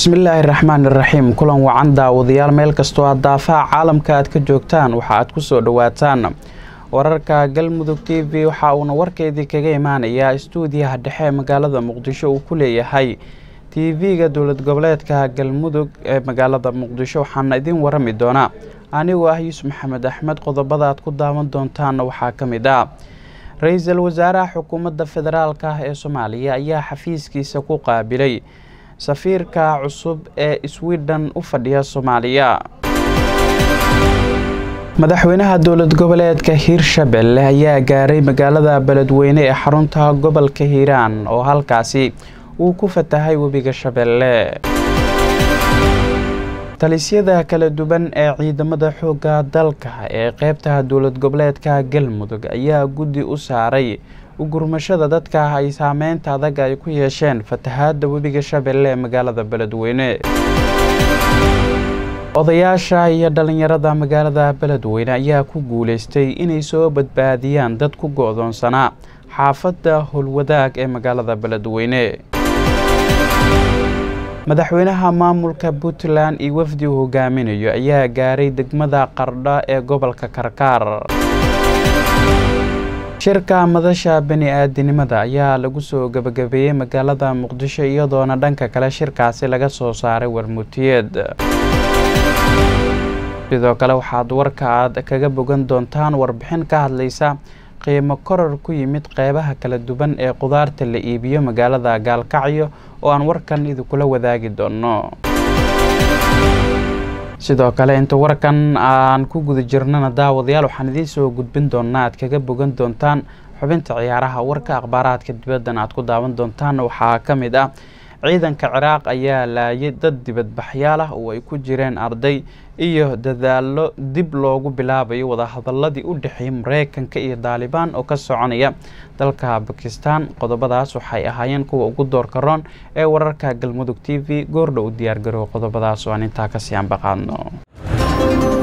bismillaahi raxmaan iraxiim kulan wacan daawadayaal meel kastoo aad daafaha caalamka aad ka joogtaan waxa aad ku soo dhowaataan wararka galmudug t v waxa uuna warkeedii kaga imaanayaa istuudiyaha dhexe ee magaalada muqdisho uu ku leeyahay t v-ga dowlad goboleedka galmudug ee magaalada muqdisho waxaana idiin warami doonaa anigoo ah yuusuf maxamed axmed qodobada aad ku daawan doontaanna waxaa ka mid ah ra-iisul wasaaraha xukuumadda federaalk ah ee soomaaliya ayaa xafiiskiisa ku qaabilay safiirka cusub ee sweden u fadhiya soomaaliya madaxweynaha dowlad goboleedka hiirshabelle ayaa gaaray magaalada beledweyne ee xarunta gobolka hiiraan oo halkaasi uu ku fatahay webiga shabeelle talisyada kala duwan ee ciidamada xoogga dalka ee qeybta dowlad goboleedka galmudug ayaa guddi u saaray ugurmashada dadka ay saameynta adag ay ku yeesheen fatahaada webiga shabeelle ee magaalada beledweyne odayaasha iyo dhalinyarada magaalada beledweyne ayaa ku guuleystay inay soo badbaadiyaan dad ku go-doonsanaa xaafadda howlwadaag ee magaalada beledweyne madaxweynaha maamulka puntland iyo wafdi uu hogaaminayo ayaa gaaray degmada qardho ee gobolka karkaar shirka madasha bani-aadinimada ayaa lagu soo gebagabeeyey magaalada muqdisho iyadoona dhanka kale shirkaasi laga soo saaray warmutiyeed sidoo kale waxaad warka aad kaga bogan doontaan warbixin ka hadlaysa qiimo korar ku yimid qeybaha kala duwan ee qudaarta la iibiyo magaalada gaalkacyo oo aan warkan idinkula wadaagi doono sidoo kale inta warkan aan ku guda jirnana daawadayaal waxaan idiin soo gudbin doonaa aad kaga bogan doontaan xubinta ciyaaraha warka akhbaaraadka dibaddan aad ku daawan doontaan waxaa ka mid ah ciidanka ciraaq ayaa laayay dad dibadbaxyaal ah oo ay ku jireen arday iyo dadaallo dib loogu bilaabayo wadahadaladii u dhexeeyay mareykanka iyo daalibaan oo ka soconaya dalka bakistan qodobadaas waxay ahaayeen kuwa ugu doorka roon ee wararka galmudug t v goordha u diyaargarow qodobadaas oo aan intaa kasii anbaqaadno